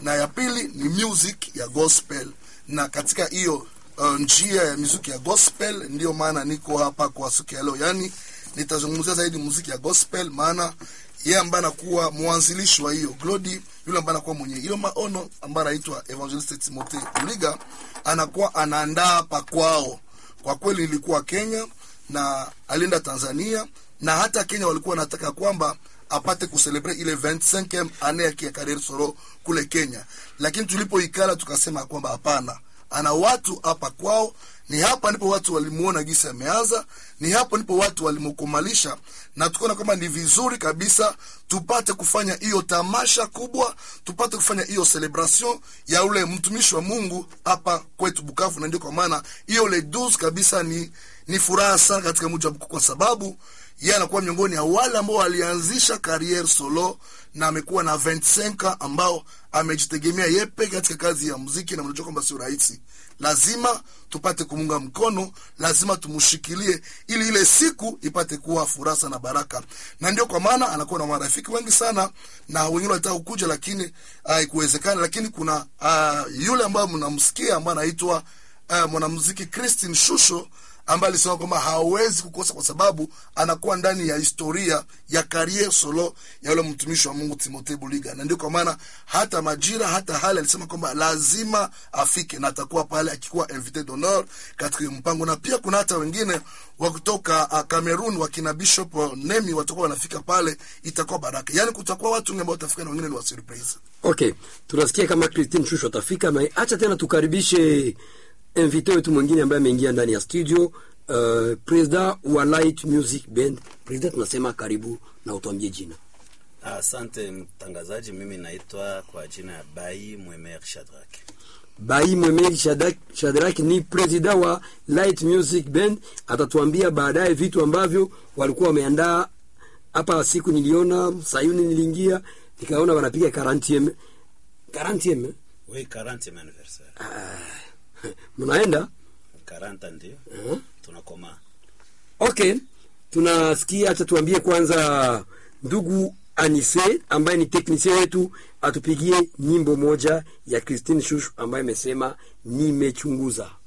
na ya pili ni music ya gospel na katika hiyo uh, njia ya muziki ya gospel ndiyo maana niko hapa kwa siku ya leo yani nitazungumzia zaidi muziki ya gospel maana yeye ambaye anakuwa mwanzilishi wa hiyo glodi yule ambaye anakuwa mwenye hiyo maono ambaye anaitwa evangelist timothy uliga anakuwa anaandaa pakwao kwa kweli ilikuwa kenya na alienda tanzania na hata kenya walikuwa wanataka kwamba apate kucelebrate ile 25 ane yake ya career solo kule kenya lakini tulipoikala tukasema kwamba hapana ana watu hapa kwao ni hapa ndipo watu walimuona gisi ameanza ni hapo ndipo watu walimkumalisha na tukaona kwamba ni vizuri kabisa tupate kufanya hiyo tamasha kubwa tupate kufanya hiyo celebration ya ule mtumishi wa mungu hapa kwetu bukavu na ndio kwa maana hiyo le 12 kabisa ni ni furaha sana katika mji wa bukavu kwa sababu yeye anakuwa miongoni ya wale ambao walianzisha kariere solo na amekuwa na 25 ambao amejitegemea yeye peke katika kazi ya muziki na mnajua kwamba sio rahisi lazima tupate kumunga mkono lazima tumshikilie ili ile siku ipate kuwa furasa na baraka na ndio kwa maana anakuwa na marafiki wengi sana na wengine walitaka kukuja lakini haikuwezekana lakini kuna uh, yule ambaye mnamsikia ambaye anaitwa uh, mwanamuziki Christine Shusho ambaye alisema kwamba hawezi kukosa kwa sababu anakuwa ndani ya historia ya karier solo ya yule mtumishi wa Mungu Timothée Buliga, na ndio kwa maana hata majira hata hali alisema kwamba lazima afike na atakuwa pale akikuwa invité d'honneur katika mpango, na pia kuna hata wengine wa kutoka uh, Cameroon wakina Bishop uh, Nemi watakuwa wanafika pale, itakuwa baraka. Yani kutakuwa watu wengi ambao watafika na wengine ni wa surprise. Okay, tunasikia kama Christine Shusho atafika, na acha tena tukaribishe invité wetu mwingine ambaye ameingia ndani ya studio uh, presida wa Light Music Band. Presida, tunasema karibu na utuambie jina. Asante mtangazaji, mimi naitwa kwa jina ya Bai Mwemer Shadrack. Bai Mwemeri Shadrack, Shadrack ni presida wa Light Music Band. Atatuambia baadaye vitu ambavyo walikuwa wameandaa hapa. Siku niliona Sayuni, niliingia nikaona wanapiga 40 40 Oui, 40 anniversaire. mnaenda 40 ndio uh-huh. tunakoma. Okay, tunasikia. Acha tuambie kwanza, ndugu Anise ambaye ni teknisia wetu atupigie nyimbo moja ya Christine Shushu ambaye imesema nimechunguza.